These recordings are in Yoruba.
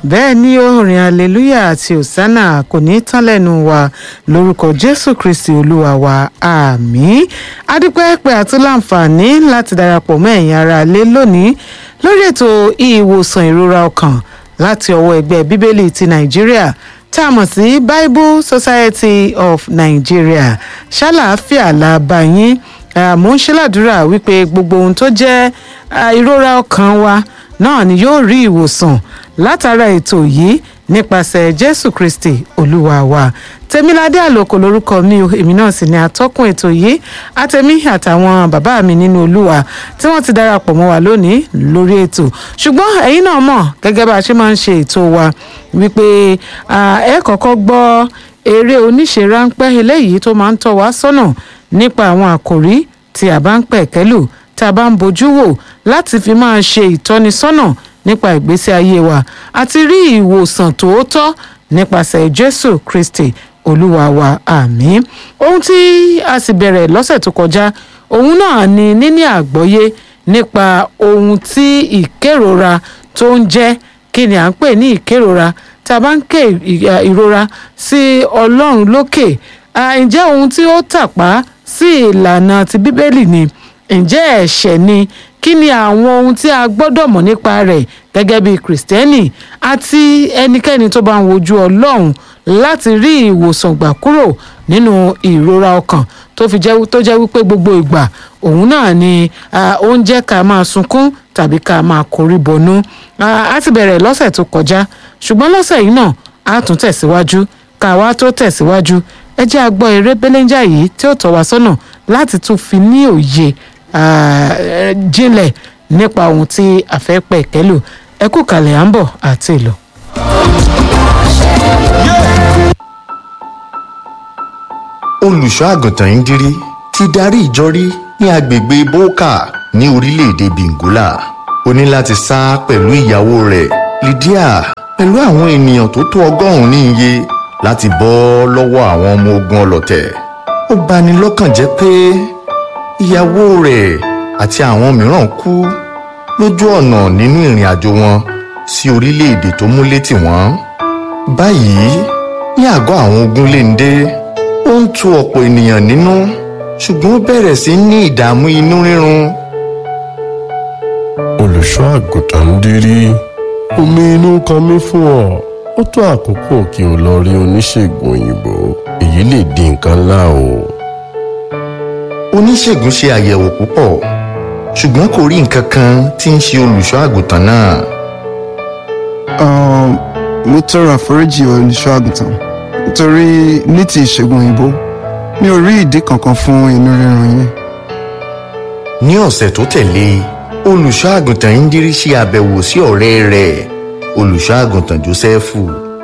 bẹ́ẹ̀ ni orin hallelujah àti hosanna kò ní tán lẹ́nu wa lórúkọ jésù kristi olúwa wa àmín adúpẹ́ pé àtún láǹfààní láti darapọ̀ mọ́ ẹ̀yin ará ilé lónìí lórí ètò ìwòsàn ìrora ọkàn láti ọwọ́ ẹgbẹ́ bíbélì ti nàìjíríà tá a mọ̀ sí bible society of nigeria ṣàlàáfíà la bá yín mo ń ṣèládùúrà wípé gbogbo ohun tó jẹ́ ìrora ọkàn wa náà ni yóò rí ìwòsàn látara ètò yìí nípasẹ̀ jésù kristi olúwa wa tèmiládé àlòkò lórúkọ mi o èmi náà sì ni atọ́kùn ètò yìí àtẹ̀mí àtàwọn bàbá mi nínú olúwa tí wọ́n ti darapọ̀ mọ́ wa lónìí lórí ètò ṣùgbọ́n ẹ̀yin náà mọ̀ gẹ́gẹ́ bá a ṣe máa ń ṣe ètò wa wípé ẹ kọ́kọ́ gbọ́ eré oníṣe ráńpẹ́ eléyìí tó máa ń tọ́ wa sọ́nà nípa àwọn àkòrí tí a bá ń pẹ̀kẹ́lù tá a bá ń bojú wò láti fi máa ṣe ìtọ́nisọ́nà nípa ìgbésí ayé wa àti rí ìwòsàn tòótọ́ nípasẹ̀ jésù kristi olúwa wa àmín ohun tí a sì bẹ̀rẹ̀ lọ́sẹ̀ tó kọjá òun náà ni níní àgbọ́yé nípa ohun tí ìkérora tó ń jẹ́ kí ni à ń pè ní ìkérora tá a bá ń ké ìrora sí ọlọ́run lókè ǹjẹ́ ohun tí ó tàpá sí ìlànà ti bíbélì ni ǹjẹ́ ẹ̀ṣẹ̀ ni kí ni àwọn ohun tí a gbọ́dọ̀ mọ̀ nípa rẹ̀ gẹ́gẹ́ bí kìrìsìtẹ́nì àti ẹnikẹ́ni tó bá ń wojú ọlọ́run láti rí ìwòsàn gbà kúrò nínú ìrora ọkàn tó fi jẹ́ tó jẹ́ wípé gbogbo ìgbà òun náà ni ó ń jẹ́ ká máa sunkún tàbí ká máa korí bọnú a ti bẹ̀rẹ̀ lọ́sẹ̀ tó kọjá ṣùgbọ́n lọ́sẹ̀ yìí náà a tún tẹ̀síwájú ká wá tó tẹ̀síwájú ẹ jẹ́ a gbọ́ eré belenja yìí tí ó tọ́ wa sọ́nà láti tún fi ní òye jinlẹ̀ nípa ohun tí a fẹ́ pẹ̀ kẹ́lù ẹ kú kalẹ̀ à ń bọ̀ àti ìlọ. olùṣọ́ àgùntàn ìndírí ti darí ìjọ rí ní agbègbè bókà ní orílẹ̀-èdè bengola ó ní láti sá pẹ̀lú ìyàwó rẹ̀ lydia pẹ̀lú àwọn ènìyàn tó tó ọgọ́rùn-ún ní iye láti bọ́ lọ́wọ́ àwọn ọmọ ogun ọlọ̀tẹ̀ ó bani lọ́kàn jẹ́ pé ìyàwó rẹ̀ àti àwọn mìíràn kú lójú ọ̀nà nínú ìrìn àjò wọn sí orílẹ̀-èdè tó múlé tì wọ́n báyìí ní àgọ́ àwọn ogun léńdé ó ń tu ọ̀pọ̀ ènìyàn nínú ṣùgbọ́n ó bẹ̀rẹ̀ sí ní ìdààmú inú rírun. olùṣọ́ àgùntàn ń dirí omi inú kan mí fún ọ ó tó àkókò kí o lọ rí oníṣègùn òyìnbó èyí lè di nǹkan ńlá o. oníṣègùn ṣe àyẹ̀wò púpọ̀ ṣùgbọ́n kò rí nǹkan kan tí ń ṣe olùṣọ́ àgùntàn náà. mo tọrọ àforíjì olùṣọ́ àgùntàn nítorí ní ti ìṣègùn òyìnbó mi ò rí ìdí kankan fún inú rírun yín. ní ọ̀sẹ̀ tó tẹ̀lé olùṣọ́ àgùntàn indiri ṣe àbẹ̀wò sí ọ̀rẹ́ rẹ̀ olùṣọ́ àgùntàn jósẹ́fù.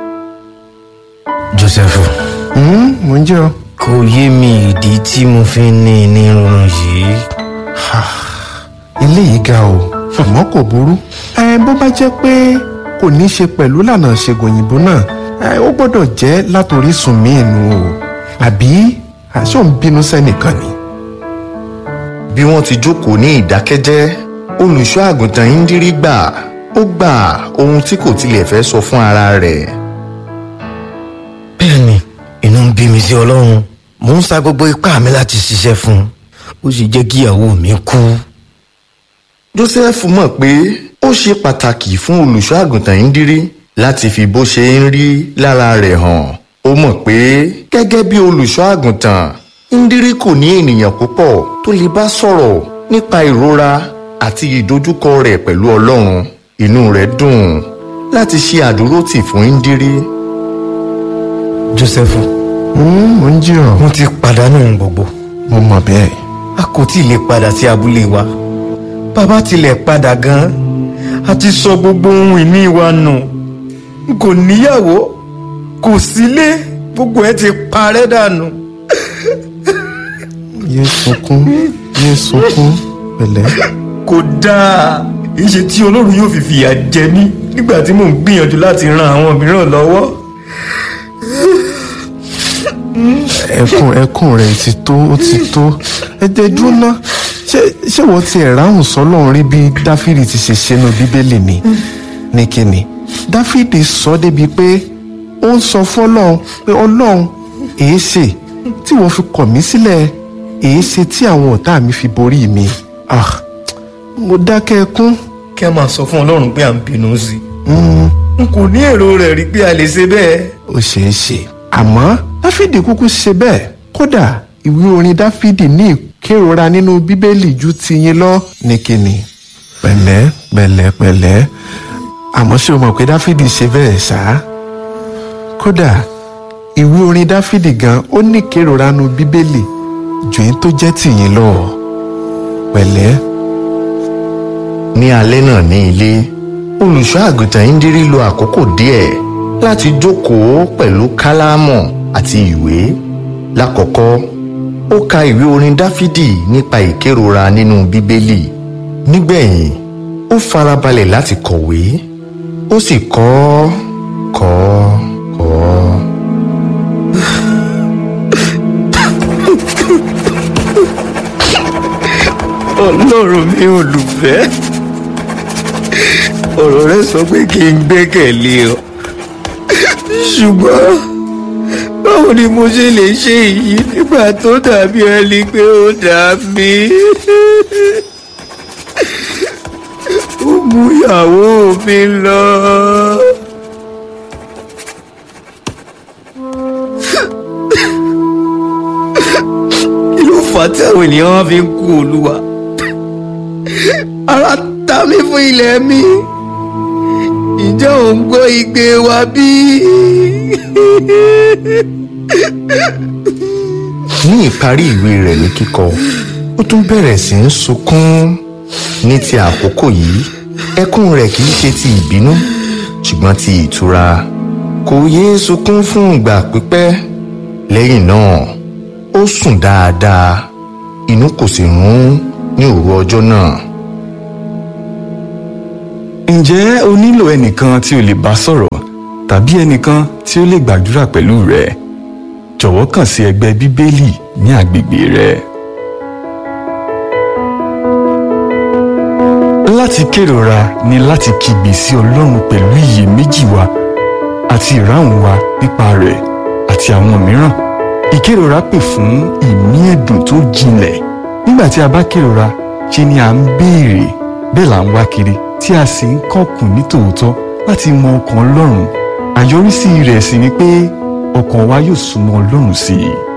jósẹ́fù mo ń jẹ́ ọ. kò yé mi ìdí tí mo fi ń ní ní rírun yìí. eléyìí ga o ṣùgbọ́n kò burú ẹ bó bá jẹ́ pé kò ní í ṣe pẹ̀lú lànà ṣègùn òyìnbó náà ẹ ó gbọ́dọ̀ jẹ́ látòrísùn míì nù o àbí àṣọ ń bínú sẹ́nìkan ni. bí wọ́n ti jókòó ní ìdákẹ́jẹ́ olùṣọ́ àgùntàn indiri gbà ó gbà ohun tí kò tilẹ̀ fẹ́ sọ fún ara rẹ̀. bẹ́ẹ̀ ni inú ń bí mi sí ọlọ́run mò ń sa gbogbo ipá mi láti ṣiṣẹ́ fún un ó sì jẹ́ kí ìyàwó mi kú. joseph mọ̀ pé ó ṣe pàtàkì fún olùṣọ́ àgùntàn indiri láti fi bó ṣe ń rí lára rẹ̀ hàn ó mọ̀ pé gẹ́gẹ́ bí olùṣọ́ àgùntàn indiri kò ní ènìyàn púpọ̀ tó lè bá sọ̀rọ̀ nípa ìrora àti ìdojúkọ rẹ̀ pẹ̀lú ọlọ́run inú rẹ̀ dùn láti ṣe àdúrótì fún indiri. joseph mo ń jí ọ. mo ti pàdánù ohun gbogbo mo mọ̀ bẹ́ẹ̀. a kò tí ì lè padà sí abúlé wa bàbá tilẹ̀ padà gan-an a ti sọ gbogbo ohun ìní wa nù n kò níyàwó kò sílé gbogbo ẹ ti parẹ́ dànù. yé sunkún yé sunkún pẹ̀lẹ́. kò dáa ìṣe tí olórun yóò fi fìyà jẹ mí nígbà tí mò ń gbìyànjú láti ran àwọn mìíràn lọ́wọ́. ẹkún ẹkún rẹ ti tó ó ti tó ẹ jẹ dúró ná ṣé ṣé wọ́n ti ẹ̀ ráhùn sọ́lọ́run rí bí dáfídì ti ṣe ṣe nu bíbélì ni ní kíni dáfídì sọ débi pé ó ń sọ fọlọ́run pé ọlọ́run èé ṣe tí wọ́n fi kọ̀ mí sílẹ̀ èé ṣe tí àwọn ọ̀tá mi fi borí mi ah mo dákẹ́ ẹkún kí a máa sọ fún ọlọ́run pé à ń bínú sí i n kò ní èrò rẹ̀ rí pé a lè ṣe bẹ́ẹ̀. ó ṣeé ṣe àmọ́ dáfídì kúkú ṣe bẹ́ẹ̀ kódà ìwé orin dáfídì ní ìkérora nínú bíbélì ju tiyín lọ ní kíni pẹ̀lẹ́ pẹ̀lẹ́ pẹ̀lẹ́ àmọ́ ṣé o mọ̀ pé dáfídì ṣe bẹ́ẹ̀ ṣá kódà ìwé orin dáfídì gan ó ní ìkérora nínú bíbélì ju èyí tó jẹ́ tiyín lọ pẹ̀lẹ́ ní alẹ́ náà ní ilé olùṣọ́ àgùntàn ìndírí lo àkókò díẹ̀ láti jókòó pẹ̀lú kálámù àti ìwé lákọ̀ọ́kọ́ ó ka ìwé orin dáfídì nípa ìkérora nínú bíbélì nígbẹ̀yìn ó farabalẹ̀ láti kọ̀wé ó sì kọ́ kọ́ kọ́. ọlọ́run mi olùfẹ́ ọ̀rọ̀ rẹ sọ pé kí n gbẹ́kẹ̀lé ọ ṣùgbọ́n báwo ni mo ṣe lè ṣe èyí nígbà tó dàbí ẹni pé ó dà mí ó mú ìyàwó mi lọ. kí ló fà á tí àwọn ènìyàn wá fi ń kú olúwa ara ta mí fún ilẹ̀ mi ǹjẹ́ ò ń gbọ́ igbe wa bí? ní ìparí ìwé rẹ̀ ní kíkọ ó tún bẹ̀rẹ̀ sí í sunkún ní ti àkókò yìí ẹkún rẹ̀ kì í ṣe ti ìbínú ṣùgbọ́n ti ìtura kò yéé sunkún fún ìgbà pípẹ́ lẹ́yìn náà ó sùn dáadáa inú kò sì rún ní òru ọjọ́ náà. ǹjẹ́ o nílò ẹnìkan tí o lè bá sọ̀rọ̀ tàbí ẹnìkan tí ó lè gbàdúrà pẹ̀lú rẹ jọ̀wọ́ kàn sí ẹgbẹ́ bíbélì ní agbègbè rẹ. láti kérora ni láti kígbe sí ọlọ́run pẹ̀lú iyèméjì wa àti ìráhùn wa nípa rẹ̀ àti àwọn mìíràn ìkérora pè fún ìmí ẹ̀dùn tó jinlẹ̀ nígbà tí a bá kérora ṣe ni à ń béèrè bẹ́ẹ̀ là ń wá kiri tí a sì ń kọ̀kùn ní tòótọ́ láti mọ ọkàn ọlọ́run àyọrísí rẹ̀ sì ni pé ọkàn wa yóò súnmọ́ ọlọ́run sí i.